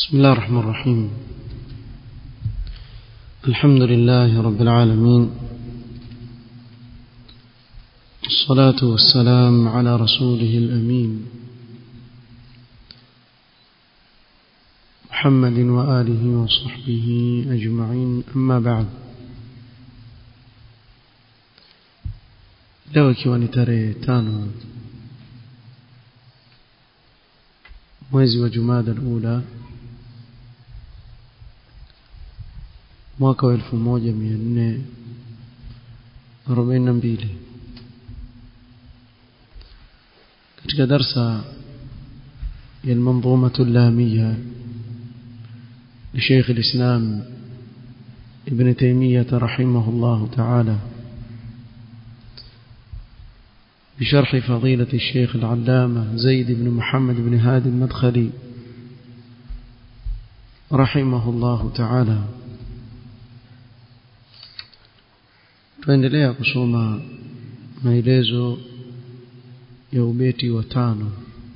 بسم الله الرحمن الرحيم الحمد لله رب العالمين الصلاة والسلام على رسوله الأمين محمد وآله وصحبه أجمعين أما بعد leo ikiwa ni tarehe tano mwezi wa jumada alula mwaka wa elfu moja mia nne arobaini na mbili katika darsa ya المنظومة اللامية لشيخ الإسلام ابن تيمية رحمه الله تعالى بشرح فضيلة الشيخ العلامة زيد بن محمد بن هادي المدخلي رحمه الله تعالى tuendelea kusoma maelezo ya ubeti wa tano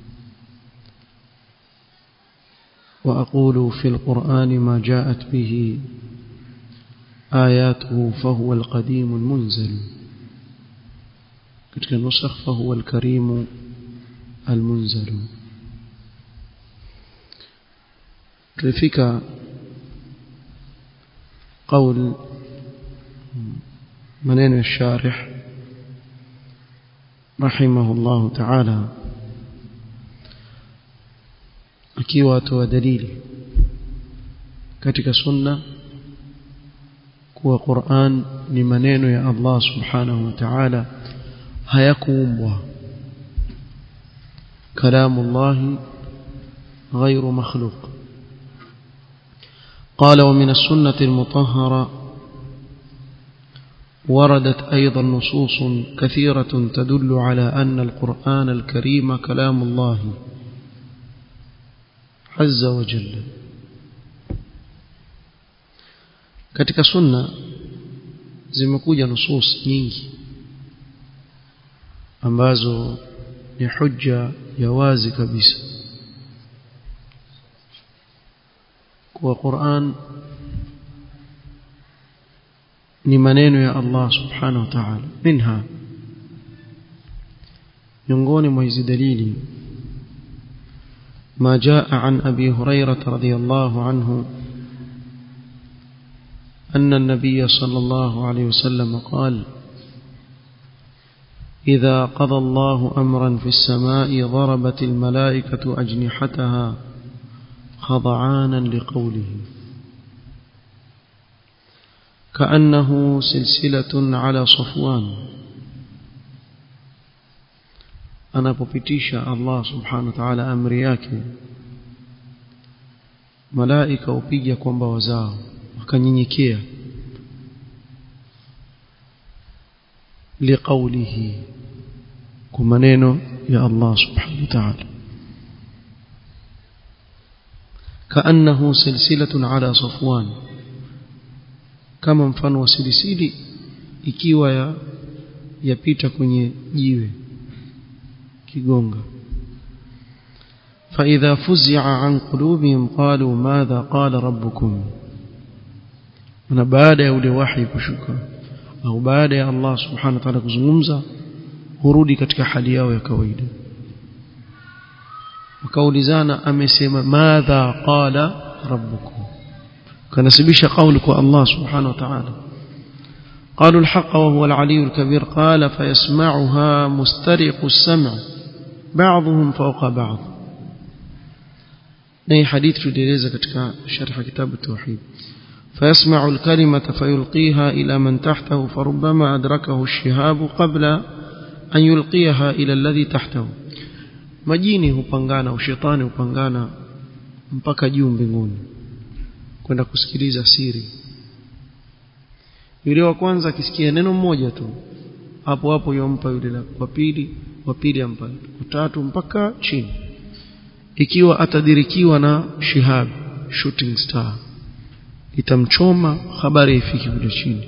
وأقول في القرآن ما جاءت به آياته فهو القديم المنزل katika nusakh fahuwa alkarimu almunzalu tulifika qaul maneno ya sharih rahimahullah ta'ala akiwa atoa dalili katika sunna kuwa Qur'an ni maneno ya Allah subhanahu wa ta'ala hayakuumbwa كلام الله غير مخلوق قال ومن السنة المطهرة وردت أيضا نصوص كثيرة تدل على أن القرآن الكريم كلام الله عز وجل katika sunna zimekuja nusus nyingi ambazo ni hujja ya wazi kabisa kwa Qur'an ni maneno ya Allah subhanahu wa ta'ala minha miongoni mwa hizi dalili ما جاء عن أبي هريرة رضي الله عنه أن النبي صلى الله عليه وسلم قال إذا قضى الله أمرا في السماء ضربت الملائكة أجنحتها خضعانا لقوله كأنه سلسلة على صفوان anapopitisha Allah subhanahu wa ta'ala amri yake malaika upiga kwa mbawa zao wakanyenyekea liqaulihi kwa maneno ya Allah subhanahu wa ta'ala kaannahu silsilatun ala safwan kama mfano wa silisili ikiwa ya yapita kwenye jiwe kigonga فإذا فزع عن قلوبهم قالوا ماذا قال ربكم na baada ya ule wahi kushuka au baada ya Allah subhanahu wa ta'ala kuzungumza hurudi katika hali yao ya kawaida wakaulizana amesema madha qala rabbukum kanasibisha kauli kwa Allah subhanahu wa ta'ala قالوا الحق وهو العلي الكبير قال فيسمعها مسترق السمع بعضهم فوق بعض نهي حديث تدريزة katika شرح كتاب التوحيد فيسمع الكلمة فيلقيها إلى من تحته فربما أدركه الشهاب قبل أن يلقيها إلى الذي تحته majini hupangana au shetani hupangana mpaka juu mbinguni kwenda kusikiliza siri yule wa kwanza akisikia neno moja tu hapo hapo yompa yule wa pili wa pili ampa wa tatu mpaka chini ikiwa atadirikiwa na shihab shooting star itamchoma habari ifiki kule chini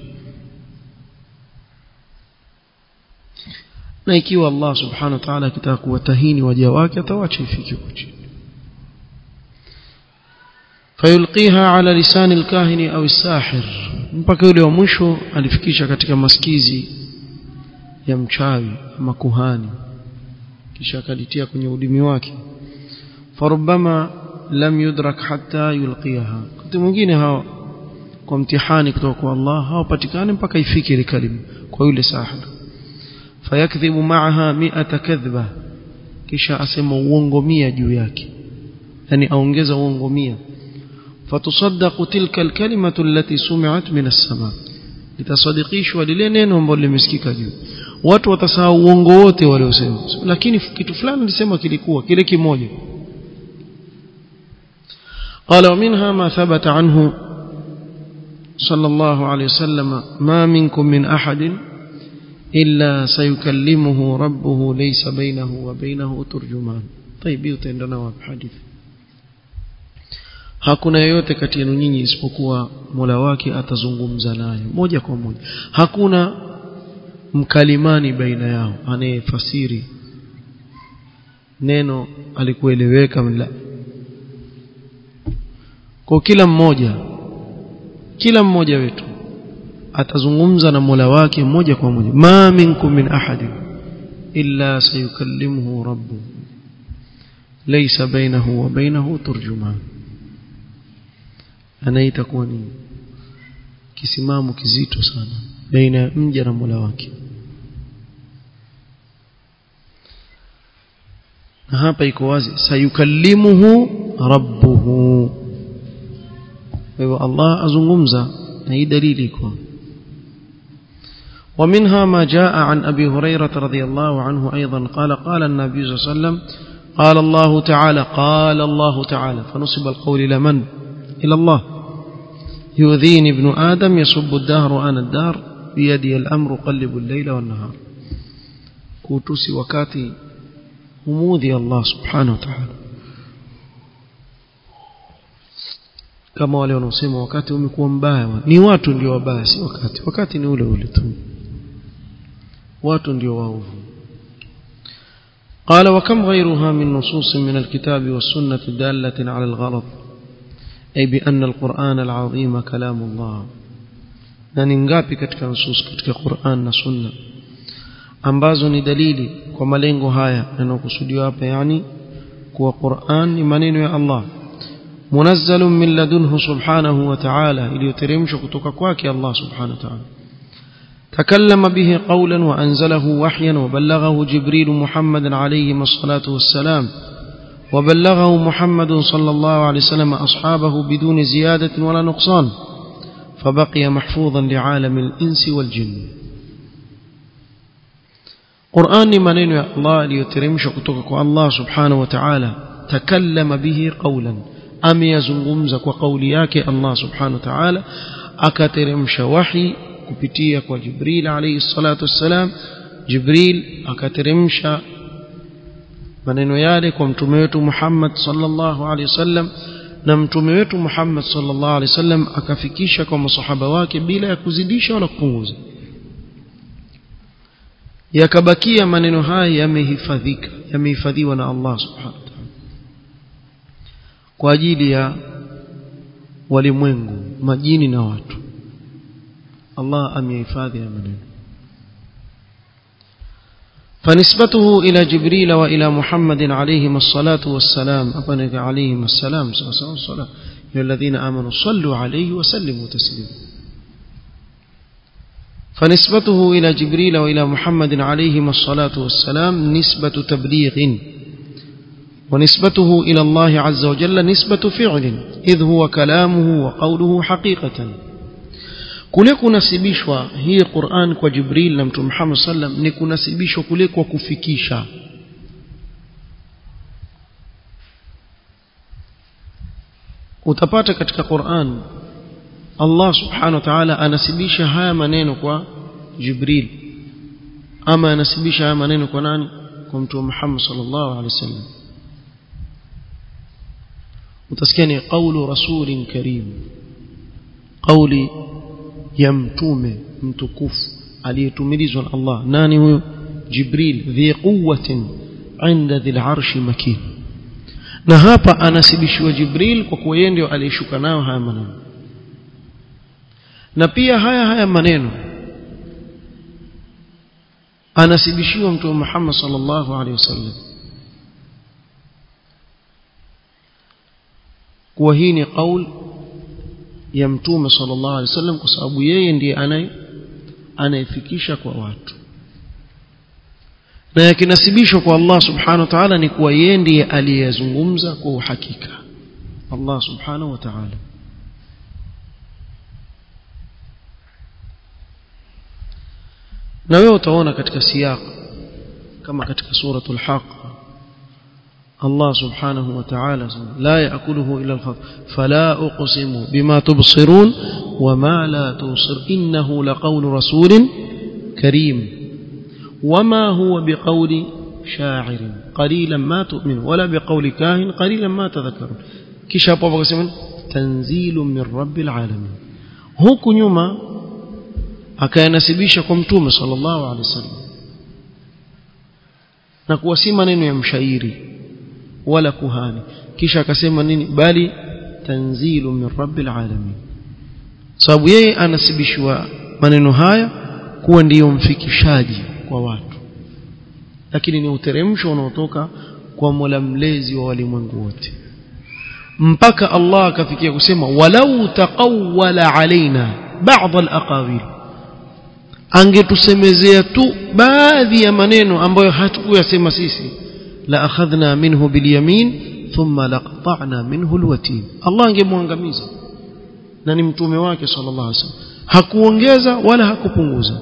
na ikiwa Allah subhanahu wa ta'ala akitaka kuwatahini waja wake atawacha ifike huko chini fayulqiha ala lisani alkahini au sahir mpaka yule wa mwisho alifikisha katika maskizi ya mchawi ama kuhani kisha akalitia kwenye udimi wake farubama lam yudrak hatta yulqiha wakati mwingine hao kwa mtihani kutoka kwa Allah hawapatikani mpaka ifike ile kalima kwa yule sahir fayakdhibu ma'aha mi'ata kadhba kisha asema uongo mia juu yake yani aongeza uongo mia fatusaddaqu tilka alkalimatu allati sumi'at min as-sama litasadikishwa lile neno ambalo limesikika juu watu watasahau uongo wote waliosema lakini kitu fulani alisema kilikuwa kile kimoja قال ومنها ما ثبت عنه صلى الله عليه وسلم ما منكم من أحد إلا سيكلمه ربه ليس بينه وبينه ترجمان طيب يتندنا وبحديث hakuna yeyote kati yenu nyinyi isipokuwa Mola wake atazungumza naye moja kwa moja hakuna mkalimani baina yao anayefasiri neno alikueleweka la kwa kila mmoja kila mmoja wetu atazungumza na Mola wake moja kwa moja ma minkum min ahadin illa sayukallimuhu rabbuhu laysa bainahu wa bainahu turjuman anaita kuwa ni kisimamo kizito sana baina ya mja na Mola wake na hapa iko wazi sayukallimuhu rabbuhu kwa hivyo Allah azungumza na hii dalili iko ومنها ما جاء عن أبي هريرة رضي الله عنه أيضا قال قال النبي صلى الله عليه وسلم قال الله تعالى قال الله تعالى فنصب القول إلى من إلى الله يؤذيني ابن آدم يصب الدهر أنا الدار بيدي الأمر قلب الليل والنهار كوتوسي وكاتي هموذي الله سبحانه وتعالى kama wale wanaosema wakati umekuwa mbaya ni watu ndio wabaya si wakati wakati ni ule ule tu watu ndio waovu قال وكم غيرها من نصوص من الكتاب والسنة دالة على الغلط أي بأن القرآن العظيم كلام الله na ni ngapi katika nusus katika Qur'an na Sunna ambazo ni dalili kwa malengo haya yanayokusudiwa hapa yani kuwa Qur'an ni maneno ya Allah munazzalun min ladunhu subhanahu wa ta'ala iliyoteremshwa kutoka kwake Allah subhanahu wa ta'ala تكلم به قولا وأنزله وحيا وبلغه جبريل محمد عليه الصلاة والسلام وبلغه محمد صلى الله عليه وسلم أصحابه بدون زيادة ولا نقصان فبقي محفوظا لعالم الإنس والجن قرآن منين يا الله ليترمش كتوكك الله سبحانه وتعالى تكلم به قولا أم يزنغمزك وقولياك الله سبحانه وتعالى أكترمش وحي kupitia kwa Jibril alayhi salatu wassalam Jibril akateremsha maneno yale kwa mtume wetu Muhammad sallallahu alayhi wasallam na mtume wetu Muhammad sallallahu alayhi wasallam akafikisha kwa masahaba wake bila ya kuzidisha wala kupunguza yakabakia maneno haya yamehifadhika yamehifadhiwa na Allah subhanahu wa ta'ala kwa ajili ya walimwengu majini na watu الله أم يفادي منه فنسبته إلى جبريل وإلى محمد عليهم الصلاة والسلام أبنك عليهم السلام الصلاة يا الذين آمنوا صلوا عليه وسلموا تسليما فنسبته إلى جبريل وإلى محمد عليهم الصلاة والسلام نسبة تبليغ ونسبته إلى الله عز وجل نسبة فعل إذ هو كلامه وقوله حقيقة kule kunasibishwa hii Qur'an kwa Jibril na Mtume Muhammad sallam ni kunasibishwa kule kwa kufikisha utapata katika Qur'an Allah subhanahu wa ta'ala anasibisha haya maneno kwa Jibril ama anasibisha haya maneno kwa nani kwa Mtume Muhammad sallallahu alaihi wasallam utasikia ni qawlu rasulin karim qawli ya mtume mtukufu aliyetumilizwa na Allah nani huyo Jibril dhi quwwatin inda dhil arshi makin na hapa anasibishiwa Jibril kwa kuwa yeye ndio aliyeshuka nayo haya maneno na pia haya haya maneno anasibishiwa mtume Muhammad sallallahu alaihi wasallam kuwa hii ni kauli ya mtume sallallahu alaihi wasallam kwa sababu yeye ndiye anaye anayefikisha kwa watu na yakinasibishwa kwa Allah subhanahu wa ta'ala ni kuwa yeye ndiye aliyezungumza kwa uhakika Allah subhanahu wa ta'ala na wewe utaona katika siyaq kama katika suratul haq Allah subhanahu wa ta'ala la yaakuluhu illa al-khat fala uqsimu bima tubsirun wama la tubsir innahu laqawlu rasulin karim wama huwa biqawli sha'irin qalilan ma tu'min wala biqawli kahin qalilan ma tadhakkarun kisha hapo akasema tanzilun min rabbil alamin huku nyuma akayanasibisha kwa mtume sallallahu alaihi wasallam na kuwa si maneno ya mshairi wala kuhani kisha akasema nini bali tanzilu min rabbil alamin sababu yeye anasibishwa maneno haya kuwa ndiyo mfikishaji kwa watu lakini ni uteremsho unaotoka kwa Mola mlezi wa walimwengu wote mpaka Allah akafikia kusema walau taqawwala alaina ba'd al-aqawil angetusemezea tu baadhi ya maneno ambayo hatukuyasema sisi la akhadhna minhu bilyamin thumma laqta'na minhu alwatin Allah angemwangamiza na ni mtume wake sallallahu alaihi wasallam hakuongeza wala hakupunguza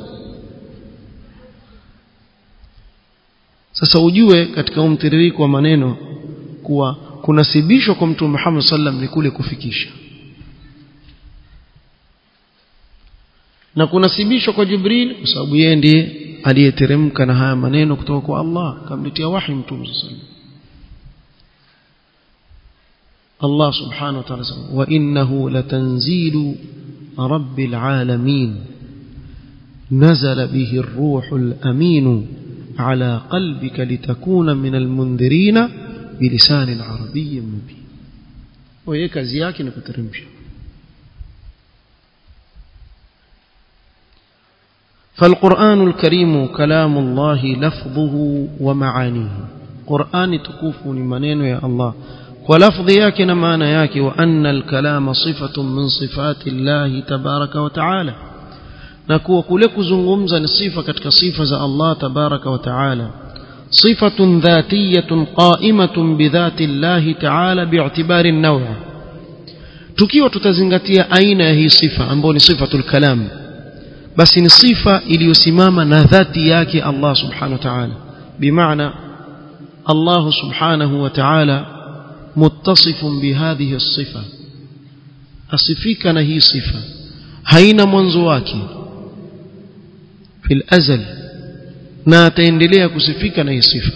sasa ujue katika umtiririko wa maneno kuwa kunasibishwa kwa mtume Muhammad sallam ni kule kufikisha na kunasibishwa kwa Jibril kwa sababu yeye ndiye aliyeteremka na haya maneno kutoka kwa Allah kamletea wahi mtume sallam Allah subhanahu wa ta'ala wa innahu latanzilu rabbil alamin نزل به الروح الأمين على قلبك لتكون من المنذرين بلسان عربي مبين وهي kazi yake ni kuteremsha فالقرآن الكريم كلام الله لفظه ومعانيه قرآن تكوف لمنين يا الله ولفظ ياك معنى ياك وأن الكلام صفة من صفات الله تبارك وتعالى نكو كلك زنغمزا صفة كتك صفة الله تبارك وتعالى صفة ذاتية قائمة بذات الله تعالى باعتبار النوع tukiwa tutazingatia aina ya hii sifa ambayo ni sifatul kalam basi ni sifa iliyosimama na dhati yake Allah subhanahu wa ta'ala bimaana Allah subhanahu wa ta'ala muttasifun bihadhihi as-sifa asifika na hii sifa haina mwanzo wake fil azal na ataendelea kusifika na hii sifa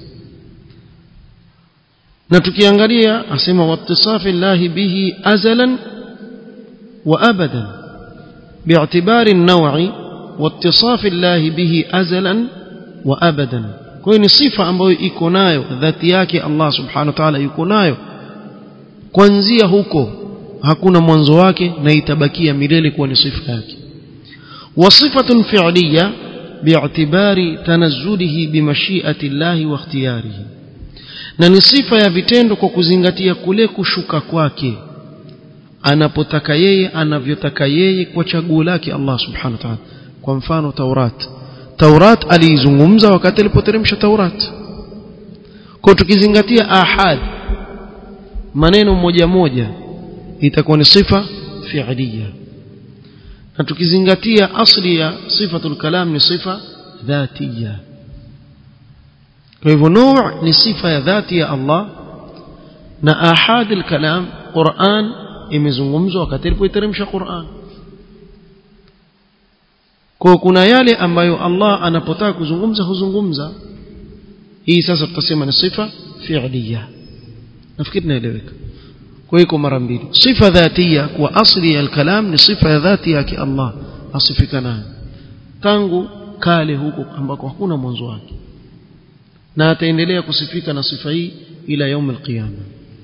na tukiangalia asema wattisafi llahi bihi azalan wa abadan باعتبار النوع واتصاف الله به أزلا وأبدا kwa ni sifa ambayo iko nayo dhati yake Allah subhanahu wa ta'ala yuko nayo kuanzia huko hakuna mwanzo wake na itabakia milele kuwa ni sifa yake wa sifatun fi'liya bi'tibari tanazzulihi bimashi'ati Allah wa ikhtiyarihi na ni sifa ya vitendo kwa kuzingatia kule kushuka kwake anapotaka yeye anavyotaka yeye kwa chaguo lake Allah subhanahu wa ta'ala kwa mfano Taurat Taurat aliizungumza wakati alipoteremsha Taurat kwa tukizingatia ahad maneno moja moja itakuwa ni sifa fi'liya na tukizingatia asli ya sifatul kalam ni sifa dhatiya kwa hivyo nuu ni sifa ya dhati ya Allah na ahad al-kalam Qur'an imezungumzwa wakati alipoiteremsha Qur'an kwa kuna yale ambayo Allah anapotaka kuzungumza huzungumza hii sasa tutasema ni sifa fi'liya nafikiri naeleweka kwa hiyo mara mbili sifa dhatia kwa asli ya kalam ni sifa ya dhati yake Allah asifika nayo tangu kale huko ambako hakuna mwanzo wake na ataendelea kusifika na sifa hii ila yaum alqiyama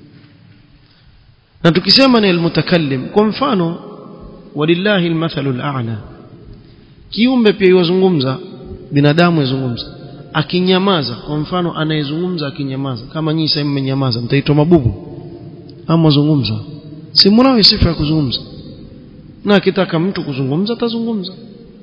na tukisema ni almutakallim kwa mfano walillahi almathalul a'la kiumbe pia yuzungumza binadamu yazungumza akinyamaza kwa mfano anayezungumza akinyamaza kama nyinyi sasa mmenyamaza mtaitwa mabubu ama zungumza si mnao sifa ya kuzungumza na akitaka mtu kuzungumza atazungumza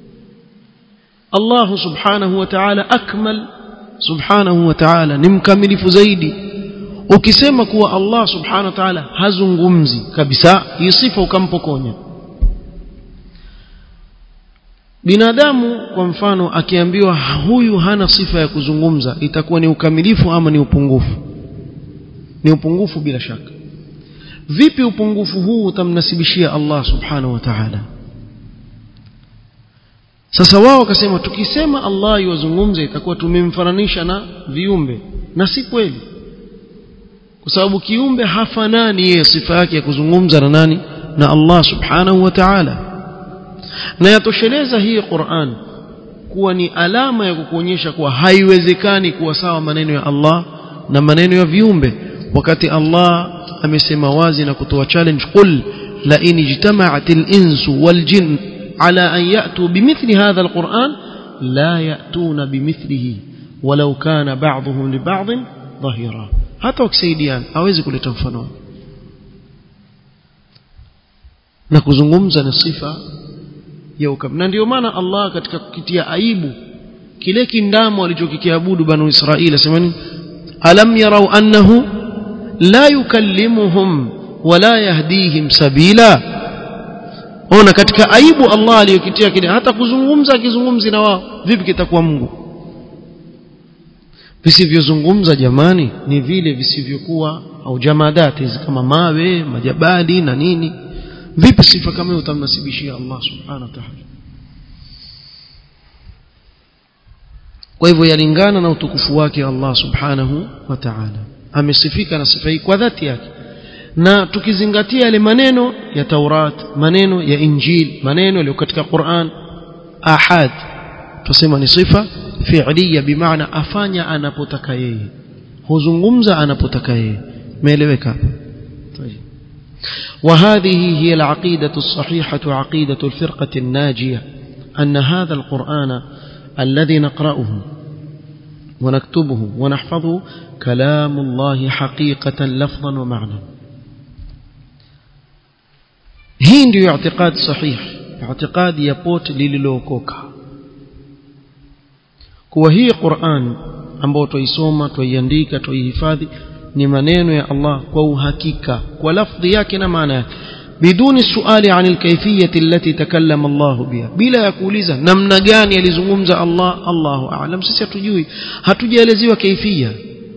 Allah subhanahu wa ta'ala akmal subhanahu wa ta'ala ni mkamilifu zaidi ukisema kuwa Allah subhanahu wa ta'ala hazungumzi kabisa hii sifa ukampokonya binadamu kwa mfano akiambiwa huyu hana sifa ya kuzungumza itakuwa ni ukamilifu ama ni upungufu ni upungufu bila shaka vipi upungufu huu utamnasibishia Allah subhanahu wa ta'ala sasa wao wakasema tukisema Allah yuwazungumze itakuwa tumemfananisha na viumbe na si kweli kwa sababu kiumbe hafanani yeye sifa yake ya kuzungumza na nani na Allah subhanahu wa ta'ala na yatosheleza hii Qur'an kuwa ni alama ya kukuonyesha kuwa haiwezekani kuwa sawa maneno ya Allah na maneno ya viumbe wakati Allah amesema wazi na kutoa challenge qul la in ijtama'atil insu wal jin ala an ya'tu bimithli hadha alquran la ya'tuna bimithlihi walau kana ba'dhum li ba'd dhahira hata wakisaidiana hawezi kuleta mfano na kuzungumza na sifa ya ukam na ndio maana Allah katika kukitia aibu kile kindamo alichokikiabudu banu Israili asema nini alam yarau annahu la yukallimuhum wala yahdihim sabila ona katika aibu Allah aliyokitia kile hata kuzungumza akizungumzi na wao vipi kitakuwa Mungu visivyozungumza jamani ni vile visivyokuwa au jamadati kama mawe majabali na nini vipi sifa kama hiyo utamnasibishia Allah subhanahu wa ta'ala kwa hivyo yalingana na utukufu wake Allah subhanahu wa ta'ala amesifika na sifa hii kwa dhati yake na tukizingatia yale maneno ya Taurat maneno ya Injil maneno yaliyo katika Qur'an ahad tusema ni sifa fi'liya bimaana afanya anapotaka yeye huzungumza anapotaka yeye umeeleweka hapo وهذه هي العقيدة الصحيحة عقيدة الفرقة الناجية أن هذا القرآن الذي نقرأه ونكتبه ونحفظه كلام الله حقيقة لفظا ومعنى hii ndiyo اعتقاد صحيح اعتقاد ya pote lililookoka kuwa hii Qur'an ambayo tuisoma tuiandika tuihifadhi ni maneno ya Allah kwa uhakika kwa lafdhi yake na maana yake biduni suali anil kayfiyati allati takallama Allah biha bila ya kuuliza namna gani alizungumza Allah Allahu a'lam sisi hatujui hatujaelezewa kaifia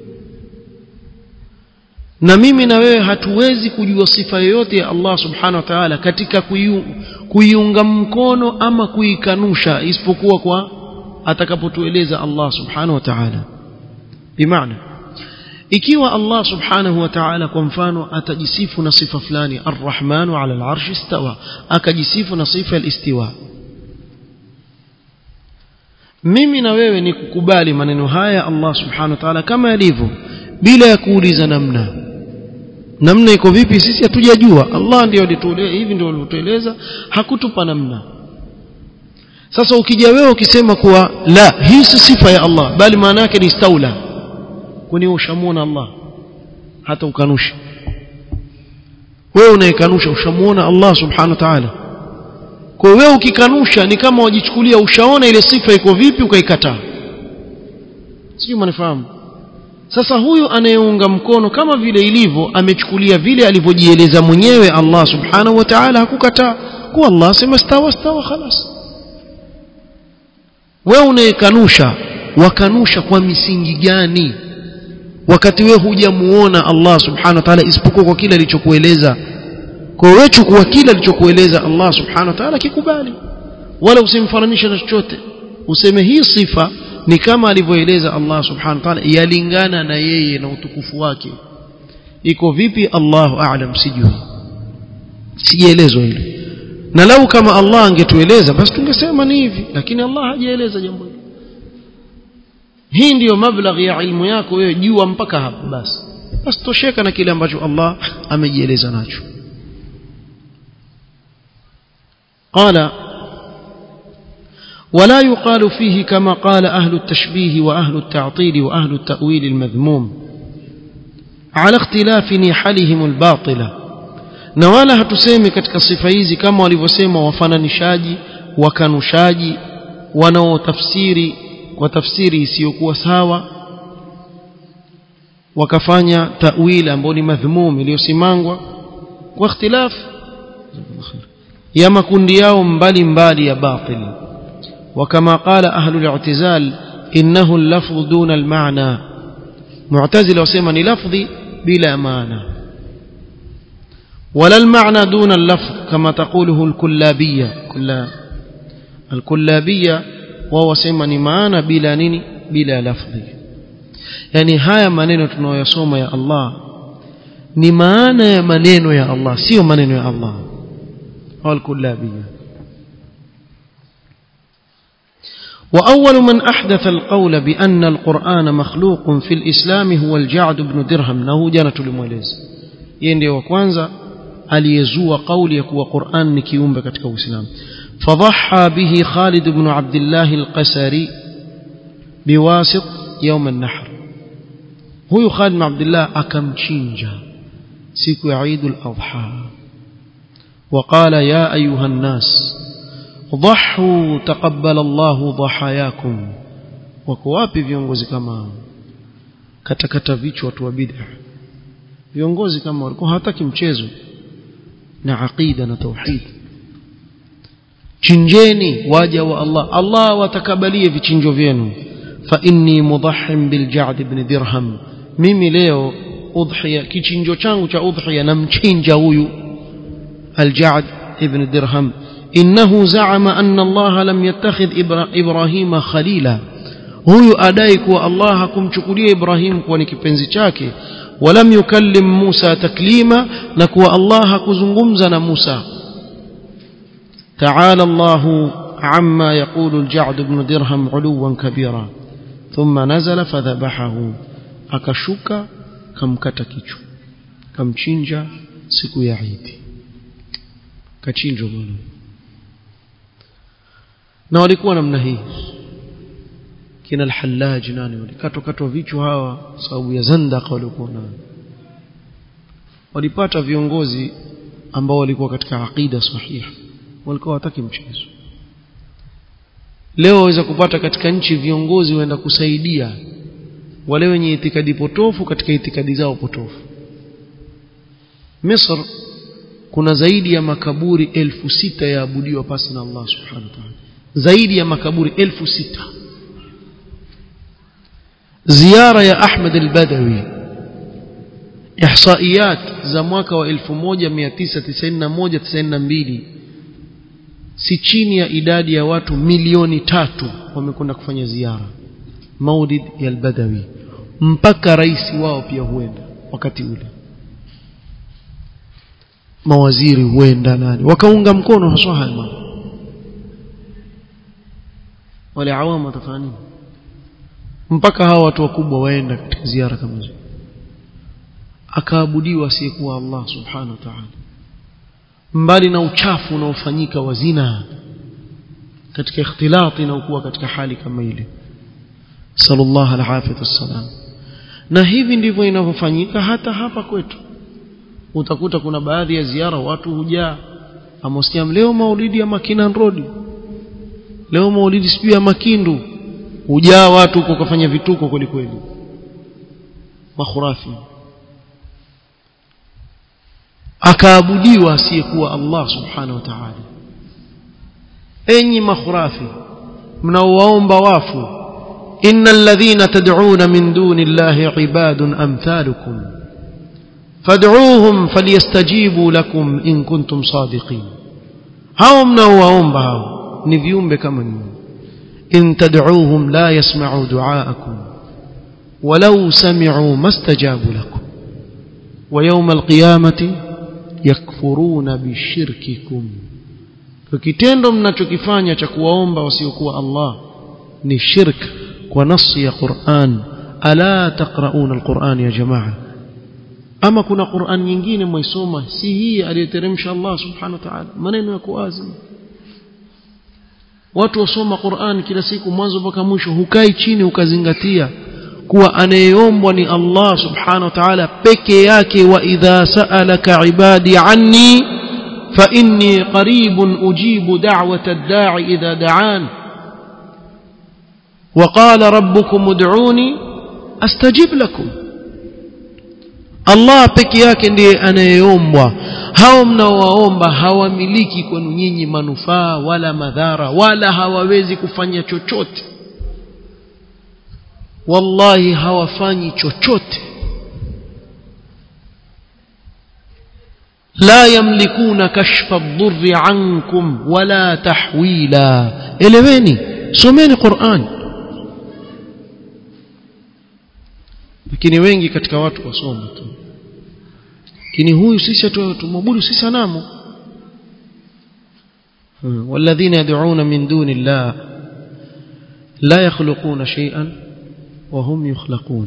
na mimi na wewe hatuwezi kujua sifa yoyote ya Allah subhanahu wa ta'ala katika kuiunga mkono ama kuikanusha isipokuwa kwa atakapotueleza Allah subhanahu wa ta'ala bimaana ikiwa Allah subhanahu wa ta'ala kwa mfano atajisifu na sifa fulani arrahmanu ala al-arsh istawa akajisifu na sifa al-istiwa mimi na wewe ni kukubali maneno haya Allah subhanahu wa ta'ala kama yalivyo bila ya kuuliza namna namna iko vipi sisi hatujajua Allah ndio alitueleza hivi ndio alitueleza hakutupa namna sasa ukija wewe ukisema kuwa la hii si sifa ya Allah bali maana yake ni istaula kwani ushamuona Allah hata ukanusha wewe unayekanusha ushamuona Allah subhanahu wa ta'ala kwa wewe ukikanusha ni kama wajichukulia ushaona ile sifa iko vipi ukaikataa sio mnafahamu sasa huyu anayeunga mkono kama vile ilivyo amechukulia vile alivyojieleza mwenyewe Allah subhanahu wa ta'ala hakukataa kwa Allah sema stawa stawa khalas wewe unayekanusha wakanusha kwa misingi gani wakati wewe hujamuona Allah subhanahu wa ta'ala isipokuwa kwa kile alichokueleza kwa wewe chukua kile alichokueleza Allah subhanahu wa ta'ala kikubali wala usimfananishe na chochote useme hii sifa ni kama alivyoeleza Allah subhanahu wa ta'ala yalingana na yeye na utukufu wake iko vipi Allahu a'lam sijui sijaelezwa hilo na lau kama Allah angetueleza basi tungesema ni hivi lakini Allah hajaeleza jambo hilo hii ndiyo mablaghi ya ilmu yako wewe jua mpaka hapo basi basi tosheka na kile ambacho Allah amejieleza nacho قال ولا يقال فيه كما قال أهل التشبيه وأهل التعطيل وأهل التأويل المذموم على اختلاف نحلهم الباطلة na wala hatusemi katika sifa hizi kama walivyosema wafananishaji wakanushaji wanaotafsiri kwa tafsiri isiyokuwa sawa wakafanya tawili ambayo ni madhmum iliyosimangwa kwa ikhtilaf ya makundi yao mbali mbali ya batili وكما قال أهل الاعتزال إنه اللفظ دون المعنى معتزل وسيما لفظي بلا معنى ولا المعنى دون اللفظ كما تقوله الكلابية كلا الكلابية وهو سيما معنى بلا نيني بلا لفظ يعني هاي maneno tunayoyasoma ya Allah ni maana ya maneno ya Allah sio maneno ya Allah au al-kullabiyya وأول من أحدث القول بأن القرآن مخلوق في الإسلام هو الجعد بن درهم نهو جانة لموليز يندي وكوانزا aliyezua kauli ya kuwa Qur'an ni kiumbe katika Uislamu fadhaha bihi Khalid ibn Abdullah al-Qasari biwasit يوم النحر huyu Khalid ibn Abdullah akamchinja siku ya Eid al-Adha وقال يا أيها الناس ضحوا تقبل الله ضحاياكم wako wapi viongozi kama katakata vichwa watu wa bid'a viongozi kama walikuwa hawataki mchezo na aqida na tauhid chinjeni waja wa Allah Allah watakabalie vichinjo vyenu fa inni mudahhim bil ja'd ibn dirham mimi leo udhiya kichinjo changu cha udhiya namchinja huyu al ja'd ibn dirham إنه زعم أن الله لم يتخذ إبراهيم خليلا huyu adai kuwa Allah hakumchukulia Ibrahim kuwa ni kipenzi chake walam yukallim Musa taklima na kuwa Allah hakuzungumza na Musa تعالى الله عما يقول الجعد بن درهم علوا كبيرا ثم نزل فذبحه akashuka kamkata kichwa kamchinja siku ya Eid kachinjwa bwana na walikuwa namna hii kina al-Hallaj nani walikatwa katwa vichwa hawa sababu ya zandaka walikuwa nayo walipata viongozi ambao walikuwa katika aqida sahiha walikuwa wataki mchezo leo waweza kupata katika nchi viongozi waenda kusaidia wale wenye itikadi potofu katika itikadi zao potofu Misr kuna zaidi ya makaburi elfu sita yaabudiwa pasi na Allah subhanahu wa ta'ala zaidi ya makaburi elfu sita ziara ya Ahmed al-Badawi ihsaiyat za mwaka wa 1991 92 si chini ya idadi ya watu milioni tatu wamekwenda kufanya ziara maulid ya al-Badawi mpaka rais wao pia huenda wakati ule mawaziri huenda nani wakaunga mkono haswa haya mambo wale awamu watafanya nini mpaka hawa watu wakubwa waenda katika ziara kama hizo akaabudiwa asiyekuwa Allah subhanahu wa ta'ala mbali na uchafu unaofanyika wa zina katika ikhtilati na ukuwa katika hali kama ile sallallahu alaihi wasallam na hivi ndivyo inavyofanyika hata hapa kwetu utakuta kuna baadhi ya ziara watu hujaa amosiam leo maulidi ya Makinan Road leo maulidi sijui ya Makindu hujaa watu huko kufanya vituko kweli kweli makhurafi akaabudiwa asiyekuwa Allah subhanahu wa ta'ala enyi makhurafi mnaowaomba wafu innal ladhina tad'una min duni llahi ibadun amthalukum fad'uuhum falyastajibu lakum in kuntum sadiqin hao mnaowaomba hao ni viumbe kama nyinyi in tad'uuhum la yasma'u du'aakum walau sami'u mastajabu lakum wa yawm alqiyamati yakfuruna bishirkikum kwa kitendo mnachokifanya cha kuwaomba wasiokuwa Allah ni shirk kwa nasi ya Qur'an ala taqrauna alquran ya jamaa ama kuna Qur'an nyingine mwaisoma si hii aliyoteremsha Allah subhanahu wa ta'ala maneno yako wazi watu wasoma Qur'an kila siku mwanzo mpaka mwisho hukai chini ukazingatia kuwa anayeombwa ni Allah subhanahu wa ta'ala peke yake wa idha sa'alaka ibadi anni fa inni qaribun ujibu da'wata ad-da'i idha da'an وقال ربكم ادعوني استجب لكم Allah peke yake ndiye anayeombwa hao mnaowaomba hawamiliki kwenu nyinyi manufaa wala madhara wala hawawezi kufanya chochote wallahi hawafanyi chochote la yamlikuna kashfa ad-dhurri ankum wala tahwila eleweni someni Qur'an lakini wengi katika watu wasoma tu lakini huyu sisi tumwabudu si sanamu والذين يدعون من دون الله لا يخلقون شيئا وهم يخلقون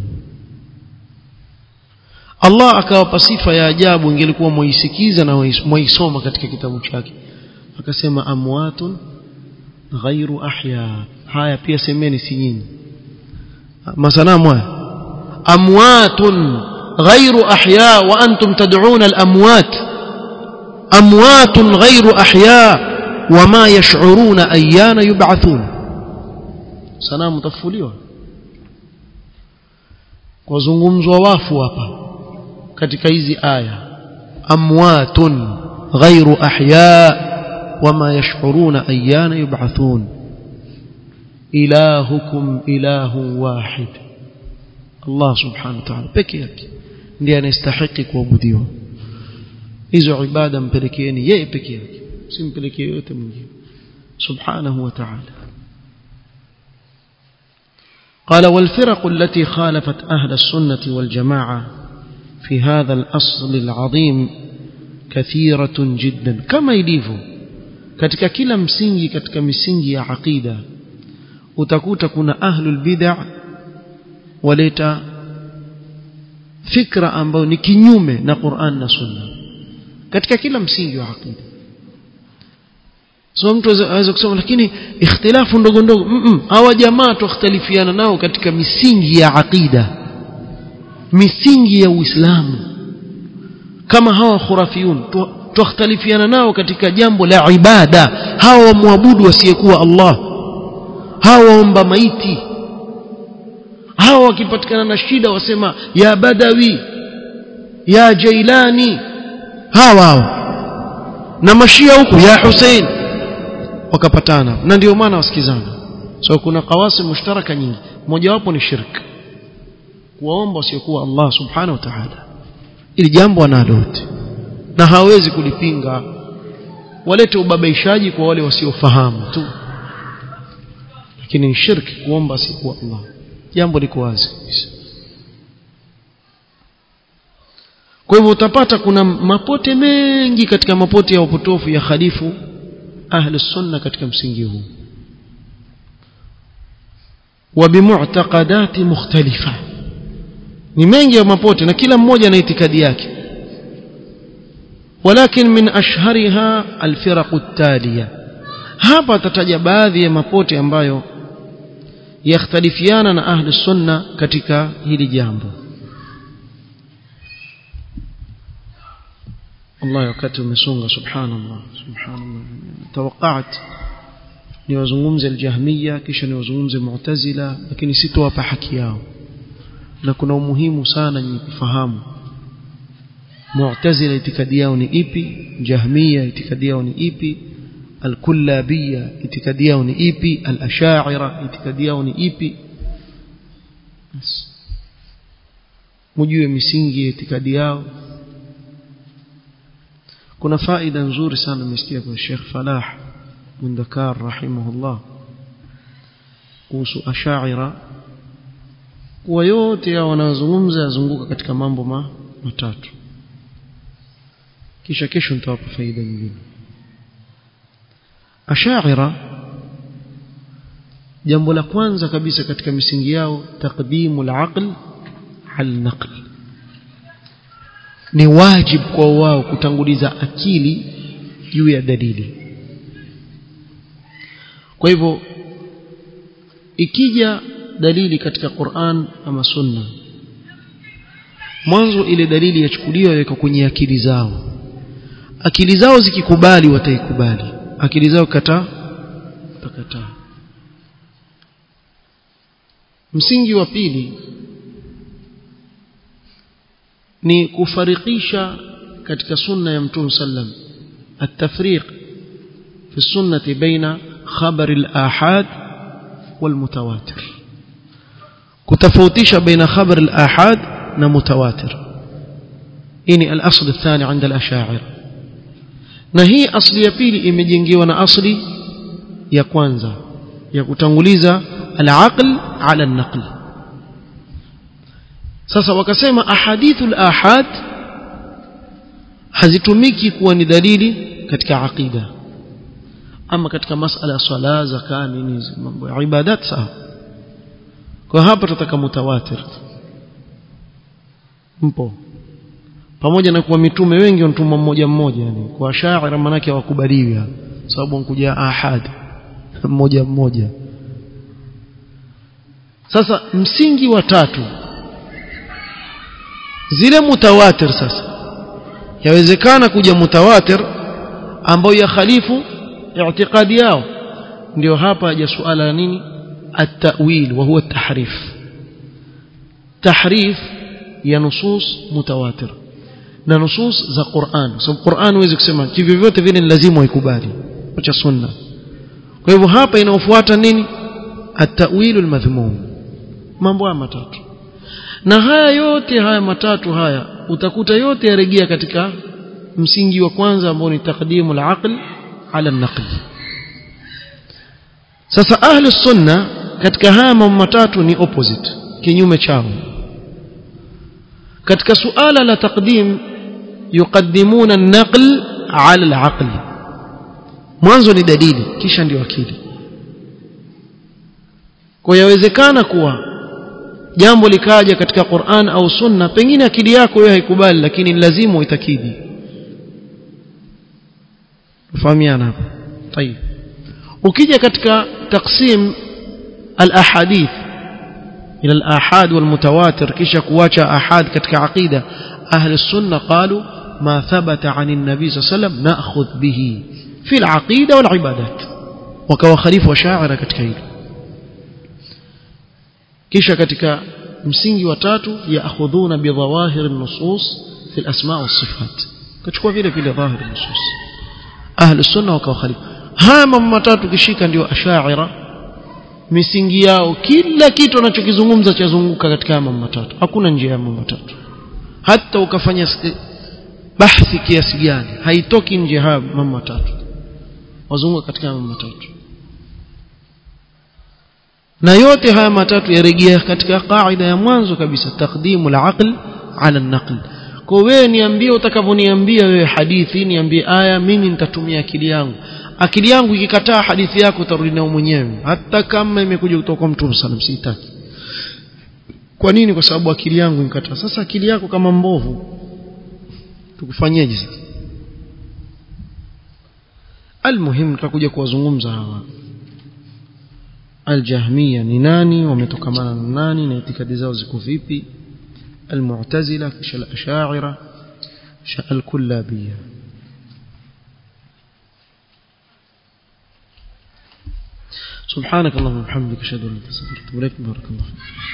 Allah akawapa sifa ya ajabu ingelikuwa muisikiza na muisoma katika kitabu chake akasema amwatun ghairu ahya haya pia semeni si nyinyi masanamu haya amwatun ghairu ahya wa antum tad'un al-amwat amwatun ghairu ahya wama yash'uruna ayyana yub'athun sanamu tafufuliwa kwa zungumzwa wafu hapa katika hizi aya amwatun ghairu ahya wama yash'uruna ayyana yub'athun ilahukum ilahu wahid Allah subhanahu wa ta'ala peke yake ndiye anastahili kuabudiwa hizo ibada mpelekeeni yeye peke yake simpelekee yote mwingine subhanahu wa ta'ala قال والفرق التي خالفت أهل السنة والجماعة في هذا الأصل العظيم كثيرة جدا كما يليفو katika kila msingi katika misingi ya aqida utakuta kuna ahlul bid'ah waleta fikra ambayo ni kinyume na Qur'an na Sunna katika kila msingi wa aqida so mtu aweza kusema lakini ikhtilafu ndogo ndogo hawa jamaa tukhtalifiana nao katika misingi ya aqida misingi ya Uislamu kama hawa khurafiyun tukhtalifiana nao katika jambo la ibada hawa wamwabudu wasiyekuwa Allah hawa waomba maiti hawa wakipatikana na shida wasema ya badawi ya jailani hawa hawa na mashia huku ya Hussein wakapatana na ndio maana wasikizana so kuna kawasi mushtaraka nyingi mojawapo ni shirk kuwaomba wasiokuwa Allah subhanahu wa ta'ala ili jambo analote na hawezi kulipinga walete ubabaishaji kwa wale wasiofahamu tu lakini ni shirki kuomba asikuwa Allah jambo liko wazi kwa hivyo utapata kuna mapote mengi katika mapote ya upotofu ya khalifu ahli sunna katika msingi huu wa bimu'taqadati mukhtalifa ni mengi ya mapote na kila mmoja na itikadi yake ولكن من أشهرها الفرق التالية hapa tataja baadhi ya mapote ambayo yakhtalifiana na ahli sunna katika hili jambo Allah wakati umesonga subhanallah subhanallah tawaqat niwazungumze aljahmiya kisha niwazungumze mu'tazila lakini sitowapa haki yao na kuna umuhimu sana nyinyi kufahamu mu'tazila itikadi yao ni ipi jahmiya itikadi yao ni ipi الكلابية itikadi yao ni ipi al-ash'ira itikadi yao ni ipi mjue misingi ya itikadi yao kuna faida nzuri sana nimesikia kwa Sheikh Falah Mundakar rahimahullah kuhusu ash'ira kwa yote ya wanazungumza yazunguka katika mambo ma, matatu kisha kesho nitawapa faida nyingine ashaira jambo la kwanza kabisa katika misingi yao taqdimu al-aql al-naql ni wajib kwa wao kutanguliza akili juu ya dalili kwa kwa hivyo ikija dalili katika Qur'an ama Sunna mwanzo ile dalili yachukuliwa yaweka kwenye akili zao akili zao zikikubali wataikubali akili zao kataa watakataa msingi wa pili ni kufarikisha katika sunna ya mtume sallam التفريق في السنة بين خبر الآحاد والمتواتر كتفوتيش بين خبر الآحاد ومتواتر إني الأصل الثاني عند الأشاعر نهي أصل يبيلي إمجنجي وانا أصلي يكوانزا يكتنغليزا العقل على النقل sasa wakasema ahadithul ahad hazitumiki kuwa ni dalili katika aqida ama katika masala ya swala zaka nini mambo ya ibadat sawa kwa hapa tutataka mutawatir mpo pamoja na kuwa mitume wengi wanatuma mmoja mmoja yani kwa shaira manake hawakubaliwi sababu wankuja ahad mmoja mmoja sasa msingi wa tatu zile mutawatir sasa yawezekana kuja mutawatir ambayo ya khalifu i'tiqadi yao ndio hapa haja suala la nini at-ta'wil wa huwa at-tahrif tahrif ya nusus mutawatir na nusus za Qur'an sababu Qur'an huwezi kusema hivyo vyote vile ni lazima uikubali acha sunna kwa hivyo hapa inaofuata nini at-ta'wil al-madhmum mambo haya matatu na haya yote haya matatu haya utakuta yote yarejea katika msingi wa kwanza ambao ni taqdimu al-aql ala an-naql sasa ahli sunna katika haya mambo matatu ni opposite kinyume chao katika suala la taqdim yuqaddimuna an-naql ala al-aql mwanzo ni dalili kisha ndio akili kwa yawezekana kuwa jambo likaja katika Qur'an au Sunna pengine akili yako wewe haikubali lakini lazima uitakidi fahamiana hapo طيب ukija katika taksim al-ahadith ila al-ahad wal-mutawatir kisha kuacha ahad katika aqida ahli sunna qalu ma thabata an an-nabi sallam na'khudh bihi fi al-aqida wal-ibadat wakawa khalifa wa sha'ira katika hilo kisha katika msingi wa tatu yaakhudhuna bidhawahir an-nusus fi al-asma' was-sifat kachukua vile vile dhahir an-nusus ahli sunna wakawa khalifa haya mambo matatu kishika ndio ashaira misingi yao kila kitu anachokizungumza chazunguka katika mambo matatu hakuna njia ya mambo matatu hata ukafanya bahthi kiasi gani haitoki nje haya mambo matatu wazunguka katika mambo matatu na yote haya matatu yarejea katika kaida ya mwanzo kabisa taqdimu al-aql ala an-naql kwa wewe niambie utakavyoniambia wewe hadithi niambie aya mimi nitatumia akili yangu akili yangu ikikataa hadithi yako utarudi nayo mwenyewe hata kama imekuja kutoka kwa mtume sallam sitaki kwa nini kwa sababu akili yangu inkataa sasa akili yako kama mbovu tukufanyeje sasa almuhim tutakuja kuwazungumza hawa aljahmiya ni nani wametokamana na nani na itikadi zao ziko vipi المعتزلة كش الأشاعرة الكلابية سبحانك اللهم وبحمدك أشهد أن لا إله إلا أنت أستغفرك وأتوب إليك بارك الله فيك